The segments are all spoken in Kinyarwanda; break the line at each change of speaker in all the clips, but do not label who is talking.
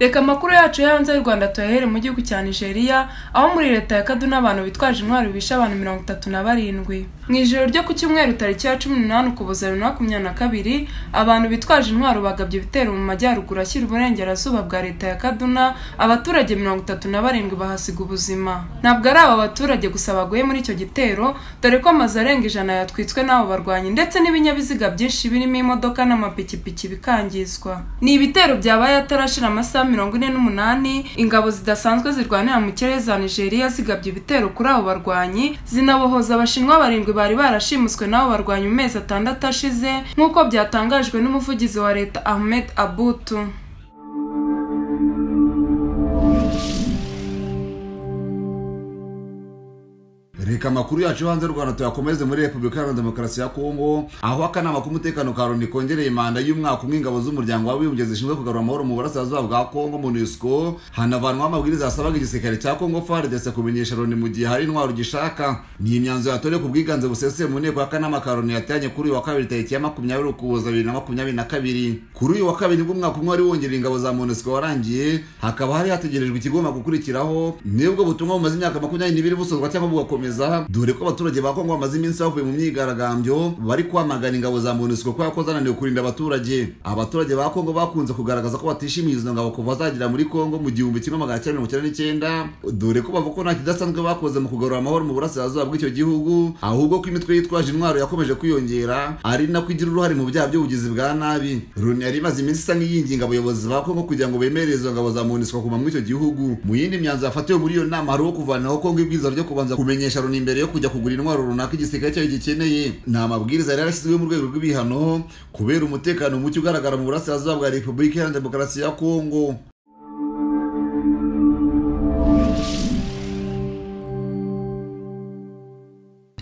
Reka amakuru yacu yo hanze y'u Rwanda tuyahere mu gihugu cya Nigeria, aho muri leta ya Kaduna abantu bitwaje intwaro bishe abantu mirongo itatu na barindwi. Mu ijoro ryo ku cyumweru tariki ya cumi n'umunani Ukuboza bibiri na makumyabiri na kabiri, abantu bitwaje intwaro bagabye ibitero mu majyaruguru ashyira uburengerazuba bwa leta ya Kaduna, abaturage mirongo itatu na barindwi bahasiga ubuzima. Ntabwo ari aba baturage gusa baguye muri icyo gitero, dore ko amazu arenga ijana yatwitswe n'abo barwanyi ndetse n'ibinyabiziga byinshi birimo imodoka n'amapikipiki bikangizwa. Ni ibitero byabaye atarashira amasaha mirongo ine n'umunani, ingabo zidasanzwe zirwanira mu kirere za Nigeria zigabye ibitero kuri abo barwanyi, zinabohoza abashinwa barindwi bari barashimuswe n'abo barwanyi mu mezi atandatu ashize, nk'uko byatangajwe n'umuvugizi wa leta Ahmed Abutu.
reka amakuru yacu yo hanze y'u rwanda tuyakomeze muri repubulika iharanira demokarasi ya kongo aho akanama k'umutekano ka loni kongereye manda y'umwaka umwe ingabo z'umuryango w'abibumbye zishinzwe kugarura amahoro mu burasirazuba bwa kongo monusco hanavanwaho amabwiriza yasabaga igisirikare cya kongo fardese kumenyesha loni mu gihe hari intwaro gishaka ni imyanzuro yatorewe ku bwiganze busesuye mu nteko y'akanama ka loni yateranye kuri uyu wa kabiri tariki ya makumyabiri ukuboza bibiri na makumyabiri na kabiri kuri uyu wa kabiri nibwo umwaka umwe wari wongerera ingabo za monusco warangiye hakaba hari hategerejwe ikigomba gukurikiraho nibwo butumwa bumaze imyaka makumyabiri n'ibiri busozwa cyangwa bugakomeza gukomeza dore ko abaturage ba Kongo bamaze iminsi bavuye mu myigaragambyo bari kwamagana ingabo za MONUSCO kubera ko zananiwe kurinda abaturage abaturage ba Kongo bakunze kugaragaza ko batishimiye izo ngabo kuva zagera muri Kongo mu gihumbi kimwe magana cyenda mirongo icyenda n'icyenda dore ko bavuga ko nta kidasanzwe bakoze mu kugarura amahoro mu burasirazuba bw'icyo gihugu ahubwo ko imitwe yitwaje intwaro yakomeje kwiyongera ari nako igira uruhare mu byaha by'ubugizi bwa nabi Loni yari imaze iminsi isa nk'iyinginga abayobozi ba Kongo kugira ngo bemerere izo ngabo za MONUSCO kuguma muri icyo gihugu mu yindi myanzuro yafatiwe muri iyo nama hariho kuvanaho Kongo ibwiza ryo kubanza kumenyesha ni imbere yo kujya kugura intwaro runaka igisirikare cyayo gikeneye ni amabwiriza yari yarashyizweho mu rwego rw'ibihano kubera umutekano muke ugaragara mu burasirazuba bwa repubulika iharanira demokarasi ya kongo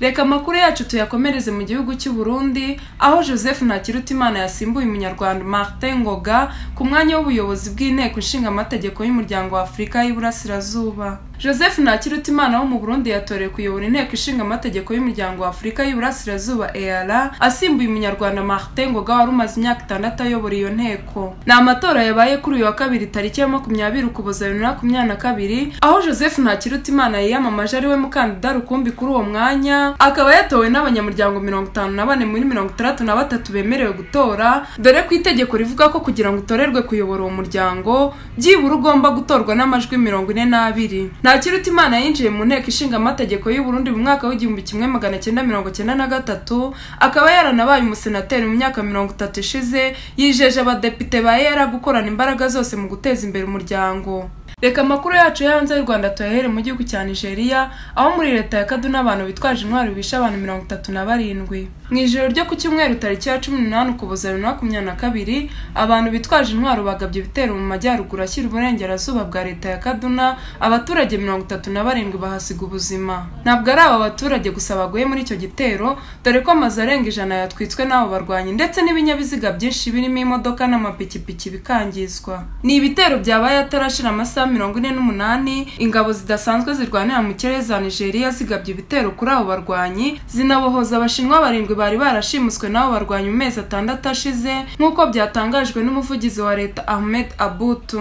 Reka amakuru yacu tuyakomereze mu gihugu cy'u Burundi aho Joseph Ntakirutimana yasimbuye umunyarwanda Martin Ngoga ku mwanya w'ubuyobozi bw'inteko ishinga amategeko y'umuryango wa Afurika y'Iburasirazuba. Joseph Ntakirutimana wo mu Burundi yatorewe kuyobora inteko ishinga amategeko y'umuryango wa Afurika y'Iburasirazuba EALA asimbuye umunyarwanda Martin Ngoga wari umaze imyaka itandatu ayobora iyo nteko. Ni amatora yabaye kuri uyu wa kabiri tariki ya makumyabiri Ukuboza bibiri na makumyabiri na kabiri aho Joseph Ntakirutimana yiyamamaje ari we mukandida rukumbi kuri uwo mwanya akaba yatowe n'abanyamuryango mirongo itanu na bane muri mirongo itandatu na batatu bemerewe gutora dore ko itegeko rivuga ko kugira ngo utorerwe kuyobora uwo muryango byibura ugomba gutorwa n'amajwi mirongo ine n'abiri nta kiruta imana yinjiye mu nteko ishinga amategeko y'uburundi mu mwaka w'igihumbi kimwe magana cyenda mirongo cyenda na gatatu akaba yaranabaye umusenateri mu myaka mirongo itatu ishize yijeje abadepite ba yera gukorana imbaraga zose mu guteza imbere umuryango reka amakuru yacu yo hanze y'u rwanda tuyahere mu gihugu cya nigeria aho muri leta ya kaduna abantu bitwaje intwaro bishe abantu mirongo itatu na barindwi mu ijoro ryo ku cyumweru tariki ya cumi n'umunani ukuboza bibiri na makumyabiri na kabiri abantu bitwaje intwaro bagabye ibitero mu majyaruguru ashyira uburengerazuba bwa leta ya kaduna abaturage mirongo itatu na barindwi bahasiga ubuzima ntabwo ari aba baturage gusa baguye muri icyo gitero dore ko amazu arenga ijana yatwitswe n'abo barwanyi ndetse n'ibinyabiziga byinshi birimo imodoka n'amapikipiki bikangizwa ni ibitero byabaye atarashira amasaha mirongo ine n'umunani ingabo zidasanzwe zirwanira mu kirere za nigeria zigabye ibitero kuri abo barwanyi zinabohoza abashinwa barindwi bari barashimuswe n'abo barwanyi mu mezi atandatu ashize nk'uko byatangajwe n'umuvugizi wa leta ahmed abutu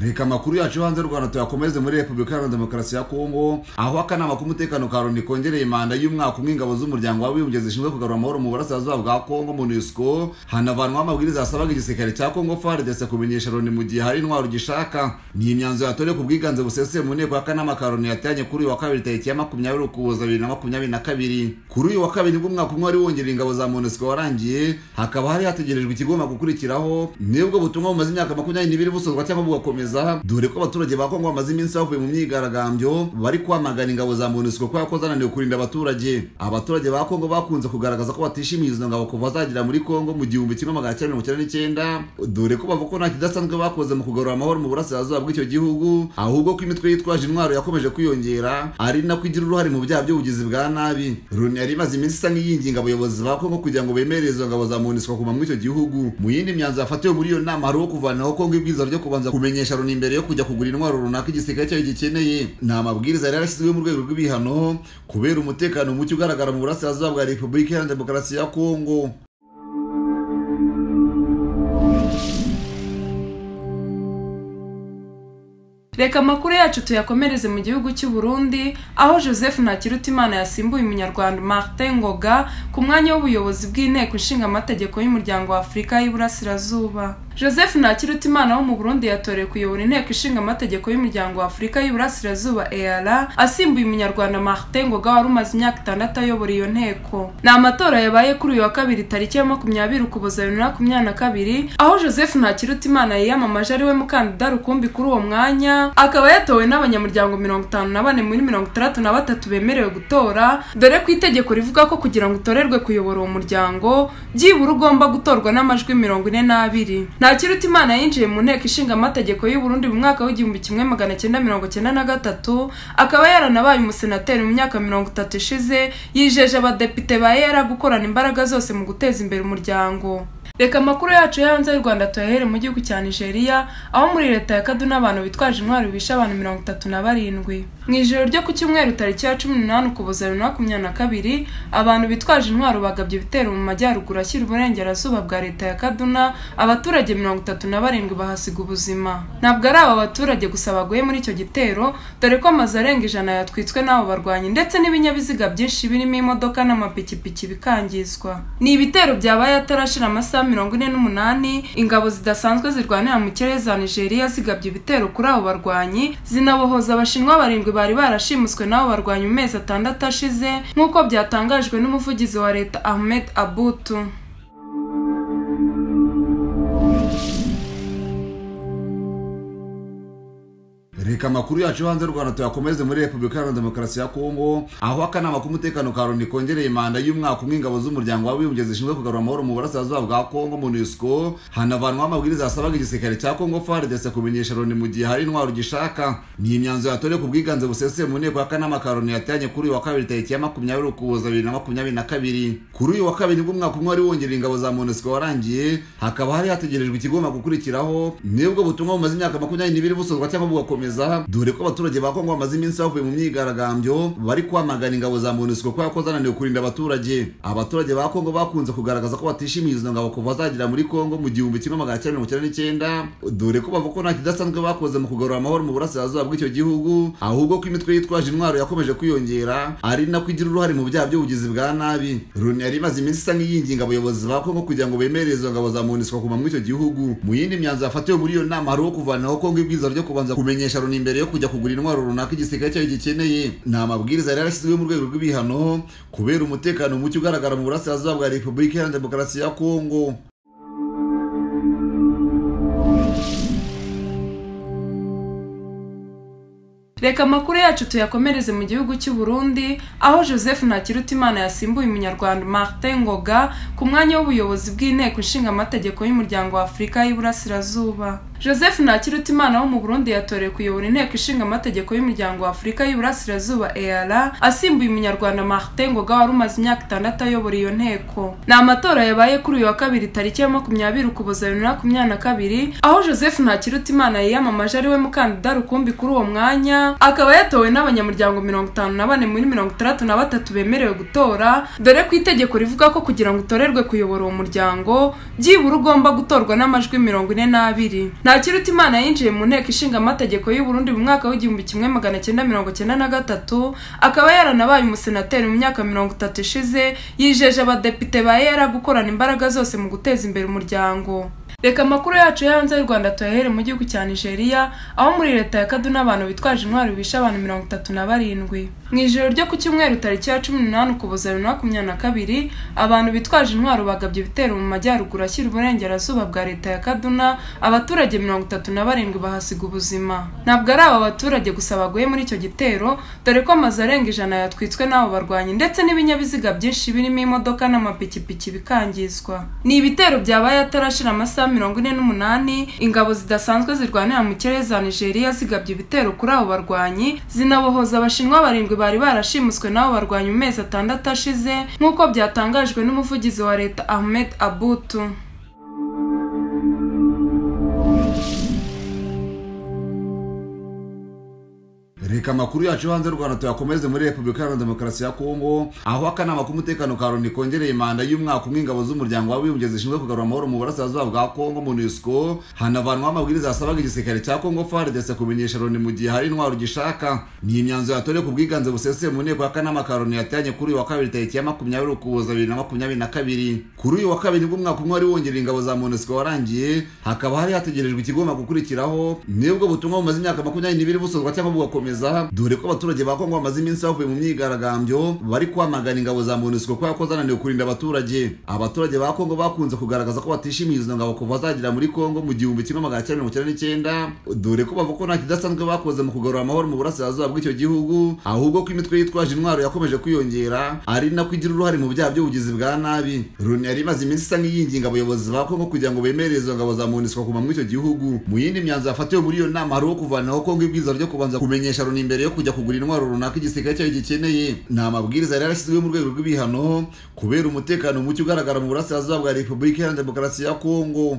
reka amakuru yacu yo hanze y'u rwanda tuyakomeze muri repubulika iharanira demokarasi ya kongo aho akanama k'umutekano ka loni kongereye manda y'umwaka umwe ingabo z'umuryango w'abibumbye zishinzwe kugarura amahoro mu burasirazuba bwa kongo monusco hanavanwaho amabwiriza yasabaga igisirikare cya kongo fardese kumenyesha loni mu gihe hari intwaro gishaka ni imyanzuro yatorewe ku bwiganze busesuye mu nteko y'akanama ka loni yateranye kuri uyu wa kabiri tariki ya makumyabiri ukuboza bibiri na makumyabiri na kabiri kuri uyu wa kabiri nibwo umwaka umwe wari wongerera ingabo za monusco warangiye hakaba hari hategerejwe ikigomba gukurikiraho nibwo butumwa bumaze imyaka makumyabiri n'ibiri busozwa cyangwa bugakomeza gukomeza dore ko abaturage ba Kongo bamaze iminsi bavuye mu myigaragambyo bari kwamagana ingabo za MONUSCO kubera ko zananiwe kurinda abaturage abaturage ba Kongo bakunze kugaragaza ko batishimiye izo ngabo kuva zagera muri Kongo mu gihumbi kimwe magana cyenda mirongo icyenda n'icyenda dore ko bavuga ko nta kidasanzwe bakoze mu kugarura amahoro mu burasirazuba bw'icyo gihugu ahubwo ko imitwe yitwaje intwaro yakomeje kwiyongera ari nako igira uruhare mu byaha by'ubugizi bwa nabi Loni yari imaze iminsi isa nk'iyinginga abayobozi ba Kongo kugira ngo bemerere izo ngabo za MONUSCO kuguma muri icyo gihugu mu yindi myanzuro yafatiwe muri iyo nama hariho kuvanaho Kongo ibwiza ryo kubanza kumenyesha Loni imbere yo kujya kugura intwaro runaka igisirikare cyayo gikeneye ni amabwiriza rero yashyizweho mu rwego rw'ibihano kubera umutekano muke ugaragara mu burasirazuba bwa repubulika iharanira demokarasi ya kongo
reka amakuru yacu tuyakomereze mu gihugu cy'u Burundi aho joseph ntakirutimana yasimbuye umunyarwanda martin ngoga ku mwanya w'ubuyobozi bw'inteko ishinga amategeko y'umuryango wa afurika y'iburasirazuba joseph ntakirutimana wo mu burundi yatorewe kuyobora inteko ishinga amategeko y'umuryango wa afurika y'iburasirazuba eara asimbuye umunyarwanda martin ngoga wari umaze imyaka itandatu ayobora iyo nteko ni amatora yabaye kuri uyu wa kabiri tariki ya makumyabiri ukuboza bibiri na makumyabiri na kabiri aho joseph ntakirutimana yiyamamaje ari we mukandida rukumbi kuri uwo mwanya akaba yatowe n'abanyamuryango mirongo itanu na bane muri mirongo itandatu na batatu bemerewe gutora dore ko itegeko rivuga ko kugira ngo utorerwe kuyobora uwo muryango byibura ugomba gutorwa n'amajwi mirongo ine n'abiri nta kirutimana yinjiye mu nteko ishinga amategeko y'u Burundi mu mwaka w'igihumbi kimwe magana cyenda mirongo cyenda na gatatu akaba yaranabaye umusenateri mu myaka mirongo itatu ishize yijeje abadepite ba yera gukorana imbaraga zose mu guteza imbere umuryango reka amakuru yacu yo hanze y'u rwanda tuyahere mu gihugu cya nigeria aho muri leta ya kaduna abantu bitwaje intwaro bishe abantu mirongo itatu na barindwi mu ijoro ryo ku cyumweru tariki ya cumi n'umunani ukuboza bibiri na makumyabiri na kabiri abantu bitwaje intwaro bagabye ibitero mu majyaruguru ashyira uburengerazuba bwa leta ya kaduna abaturage mirongo itatu na barindwi bahasiga ubuzima ntabwo ari aba baturage gusa baguye muri icyo gitero dore ko amazu arenga ijana yatwitswe n'abo barwanyi ndetse n'ibinyabiziga byinshi birimo imodoka n'amapikipiki bikangizwa ni ibitero byabaye atarashira amasaha mirongo ine n'umunani ingabo zidasanzwe zirwanira mu kirere za nigeria zigabye ibitero kuri abo barwanyi zinabohoza abashinwa barindwi bari barashimuswe n'abo barwanyi mu mezi atandatu ashize nk'uko byatangajwe n'umuvugizi wa leta ahmed abutu
reka amakuru yacu yo hanze y'u rwanda tuyakomeze muri repubulika iharanira demokarasi ya kongo aho akanama k'umutekano ka loni kongereye manda y'umwaka umwe ingabo z'umuryango w'abibumbye zishinzwe kugarura amahoro mu burasirazuba bwa kongo monusco hanavanwaho amabwiriza yasabaga igisirikare cya kongo fardc kumenyesha loni mu gihe hari intwaro gishaka ni imyanzuro yatorewe ku bwiganze buseseye mu nteko y'akanama ka loni yateranye kuri uyu wa kabiri tariki ya makumyabiri ukuboza bibiri na makumyabiri na kabiri kuri uyu wa kabiri nibwo umwaka umwe wari wongerera ingabo za monusco warangiye hakaba hari hategerejwe ikigomba gukurikiraho nibwo butumwa bumaze imyaka makumyabiri n'ibiri busozwa cyangwa bugakomeza gukomeza dore ko abaturage ba kongo bamaze iminsi bavuye mu myigaragambyo bari kwamagana ingabo za monusco kubera ko zananiwe kurinda abaturage abaturage ba kongo bakunze kugaragaza ko batishimiye izo ngabo kuva zagera muri kongo mu gihumbi kimwe magana cyenda mirongo icyenda n'icyenda dore ko bavuga ko nta kidasanzwe bakoze mu kugarura amahoro mu burasirazuba bw'icyo gihugu ahubwo ko imitwe yitwaje intwaro yakomeje kwiyongera ari nako igira uruhare mu byaha by'ubugizi bwa nabi loni yari imaze iminsi isa nk'iyinginga abayobozi ba kongo kugira ngo bemerere izo ngabo za monusco kuguma muri icyo gihugu mu yindi myanzuro yafatiwe muri iyo nama hariho kuvanaho kongo ibwiza ryo kubanza kumenyesha loni imbere yo kujya kugura intwaro runaka igisirikare cyayo gikeneye ni amabwiriza yari yarashyizweho mu rwego rw'ibihano kubera umutekano muke ugaragara mu burasirazuba bwa repubulika iharanira demokarasi ya kongo
reka amakuru yacu tuyakomereze mu gihugu cy'u Burundi aho joseph ntakirutimana yasimbuye umunyarwanda martin ngoga ku mwanya w'ubuyobozi bw'inteko ishinga amategeko y'umuryango wa afurika y'iburasirazuba joseph ntakirutimana wo mu burundi yatorewe kuyobora inteko ishinga amategeko y'umuryango wa afurika y'iburasirazuba eara asimbuye umunyarwanda martin ngoga wari umaze imyaka itandatu ayobora iyo nteko ni amatora yabaye kuri uyu wa kabiri tariki ya makumyabiri ukuboza bibiri na makumyabiri na kabiri aho joseph ntakirutimana yiyamamaje ari we mukandida rukumbi kuri uwo mwanya akaba yatowe n'abanyamuryango mirongo itanu na bane muri mirongo itandatu na batatu bemerewe gutora dore ko itegeko rivuga ko kugira ngo utorerwe kuyobora uwo muryango byibura ugomba gutorwa n'amajwi mirongo ine n'abiri ntakirutimana yinjiye mu nteko ishinga amategeko y'u Burundi mu mwaka w'igihumbi kimwe magana cyenda mirongo cyenda na gatatu akaba yaranabaye umusenateri mu myaka mirongo itatu ishize yijeje abadepite ba yera gukorana imbaraga zose mu guteza imbere umuryango reka amakuru yacu yo hanze y'u rwanda tuyahere mu gihugu cya nigeria aho muri leta ya kaduna abantu bitwaje intwaro bishe abantu mirongo itatu na barindwi mu ijoro ryo ku cyumweru tariki ya cumi n'umunani ukuboza bibiri na makumyabiri na kabiri abantu bitwaje intwaro bagabye ibitero mu majyaruguru ashyira uburengerazuba bwa leta ya kaduna abaturage mirongo itatu na barindwi bahasiga ubuzima ntabwo ari aba baturage gusa baguye muri icyo gitero dore ko amazu arenga ijana yatwitswe n'abo barwanyi ndetse n'ibinyabiziga byinshi birimo imodoka n'amapikipiki bikangizwa ni ibitero byabaye atarashira amasaha mirongo ine n'umunani ingabo zidasanzwe zirwanira mu kirere za nigeria zigabye ibitero kuri abo barwanyi zinabohoza abashinwa barindwi bari barashimuswe n'abo barwanyi mu mezi atandatu ashize nk'uko byatangajwe n'umuvugizi wa leta ahmed abutu
reka amakuru yacu yo hanze y'u rwanda tuyakomeze muri repubulika iharanira demokarasi ya kongo aho akanama k'umutekano ka loni kongereye manda y'umwaka umwe ingabo z'umuryango w'abibumbye zishinzwe kugarura amahoro mu burasirazuba bwa kongo monusco hanavanwaho amabwiriza yasabaga igisirikare cya kongo fardese kumenyesha loni mu gihe hari intwaro gishaka ni imyanzuro yatorewe ku bwiganze buseseye mu nteko y'akanama ka loni yatanye kuri uyu wa kabiri tariki ya makumyabiri ukuboza bibiri na makumyabiri na kabiri kuri uyu wa kabiri nibwo umwaka umwe wari wongerera ingabo za monusco warangiye hakaba hari hategerejwe ikigomba gukurikiraho nibwo butumwa bumaze imyaka makumyabiri n'ibiri busozwa cyangwa bugakomeza dore ko abaturage ba kongo bamaze iminsi bavuye mu myigaragambyo bari kwamagana ingabo za monusco kubera ko zananiwe kurinda abaturage abaturage ba kongo bakunze kugaragaza ko batishimiye izo ngabo kuva zagera muri kongo mu gihumbi kimwe magana cyenda mirongo icyenda n'icyenda dore ko bavuga ko nta kidasanzwe bakoze mu kugarura amahoro mu burasirazuba bw'icyo gihugu ahubwo ko imitwe yitwaje intwaro yakomeje kwiyongera ari nako igira uruhare mu byaha by'ubugizi bwa nabi loni yari imaze iminsi isa nk'iyinginga abayobozi ba kongo kugira ngo bemerere izo ngabo za monusco kuguma muri icyo gihugu mu yindi myanzuro yafatiwe muri iyo nama hariho kuvanaho kongo ibwiza ryo kubanza kumenyesha loni mbere yo kujya kugura intwaro runaka igisirikare cyayo gikeneye ni amabwiriza yari yarashyizweho mu rwego rw'ibihano kubera umutekano muke ugaragara mu burasirazuba bwa repubulika iharanira demokarasi ya kongo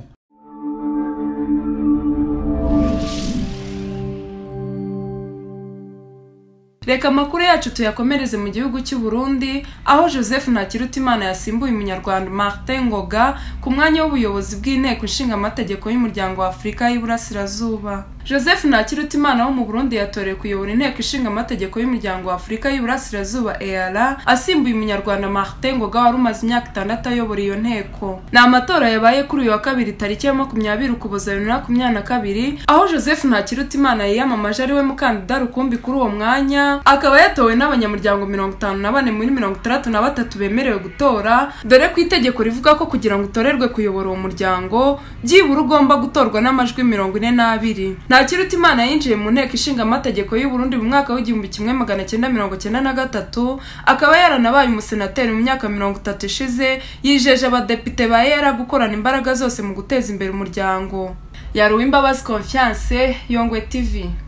reka amakuru yacu tuyakomereze mu gihugu cy'u Burundi aho Joseph Ntakirutimana yasimbuye umunyarwanda Martin Ngoga ku mwanya w'ubuyobozi bw'inteko ishinga amategeko y'umuryango wa Afurika y'Iburasirazuba Joseph Ntakirutimana wo mu Burundi yatorewe kuyobora inteko ishinga amategeko y'umuryango wa Afurika y'Iburasirazuba EALA asimbuye umunyarwanda Martin Ngoga wari umaze imyaka itandatu ayobora iyo nteko ni amatora yabaye kuri uyu wa kabiri tariki ya makumyabiri ukuboza bibiri na makumyabiri na kabiri aho Joseph Ntakirutimana yiyamamaje ari we mukandida rukumbi kuri uwo mwanya akaba yatowe n'abanyamuryango mirongo itanu na bane muri mirongo itandatu na batatu bemerewe gutora dore ko itegeko rivuga ko kugira ngo utorerwe kuyobora uwo muryango byibura ugomba gutorwa n'amajwi mirongo ine n'abiri nta kiruta imana yinjiye mu nteko ishinga amategeko y'u Burundi mu mwaka w'igihumbi kimwe magana cyenda mirongo cyenda na gatatu akaba yaranabaye umusenateri mu myaka mirongo itatu ishize yijeje abadepite ba yera gukorana imbaraga zose mu guteza imbere umuryango yaruwe imbabazi confiance yongwe tv